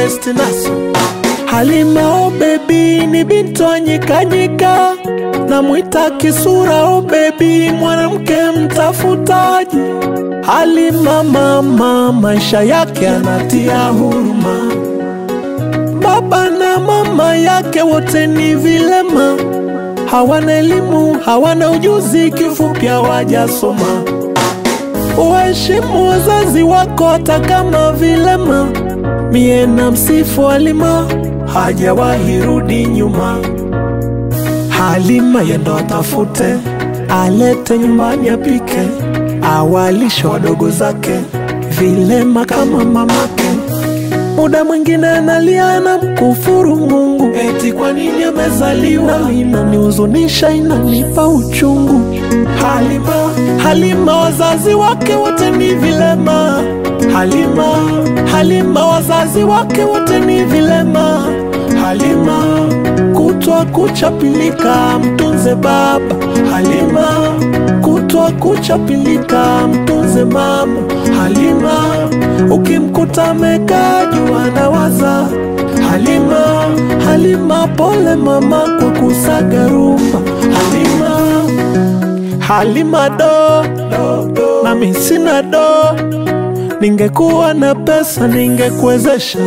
best naso Halima oh baby ni binti wa nyikanyika namwita kisura oh baby mwanamke mtafutaji Halima mama maisha yake anatia huruma baba na mama yake wote ni vilema hawana elimu hawana ujuzi kifupi hawajasoma Waheshimu wazazi wako hata kama vilema. Mie na msifu Halima, hajawahi rudi nyuma. Halima yendo atafute, alete nyumbani apike, awalishe wadogo zake, vilema kama mamake. Muda mwingine analia na mkufuru Mungu, eti kwa nini amezaliwa. Nami inanihuzunisha, inanipa uchungu. Halima, Halima, wazazi wake wote ni vilema. Halima, Halima, wazazi wake wote ni vilema. Halima, kutwa kuchapilika, mtunze baba. Halima, kutwa kuchapilika, mtunze mama. Halima, ukimkuta amekaa juu anawaza. Halima, Halima, pole mama kwa kusaga rumba. Halima, Halima do, do, do. nami sina do, ningekuwa na pesa ningekuwezesha.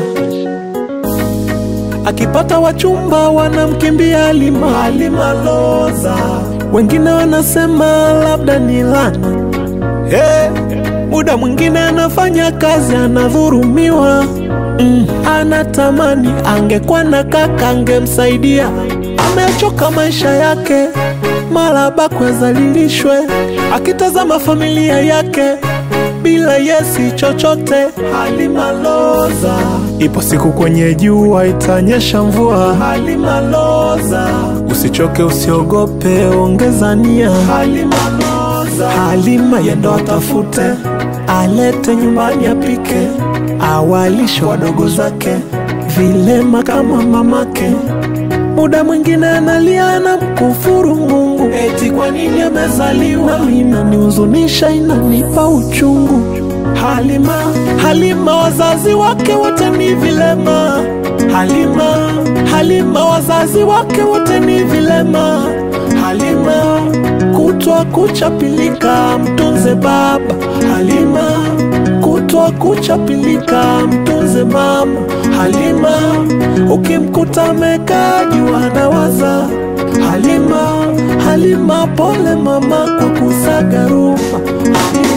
Akipata wachumba wanamkimbia Halima, Halima loza. Wengine wanasema labda ni lana. Hey, muda mwingine anafanya kazi anadhurumiwa. Mm, anatamani angekuwa na kaka angemsaidia. Amechoka maisha yake, mara bakwe azalilishwe, akitazama familia yake bila yesi chochote. Halima loza, ipo siku kwenye jua itanyesha mvua. Halima loza, usichoke usiogope, ongeza nia. Halima loza, Halima yendo atafute, alete nyumbani apike, awalishe wadogo zake, vilema kama mamake muda mwingine analia na mkufuru Mungu, eti kwa nini amezaliwa. Nami inanihuzunisha, inanipa uchungu. Halima, Halima, wazazi wake wote ni vilema. Halima, Halima, wazazi wake wote ni vilema. Halima, kutwa kuchapilika, mtunze baba. Halima, kutwa kuchapilika, mtunze mama. Halima, ukimkuta amekaa juu anawaza. Halima, Halima, pole mama kwa kusaga rumba. Halima,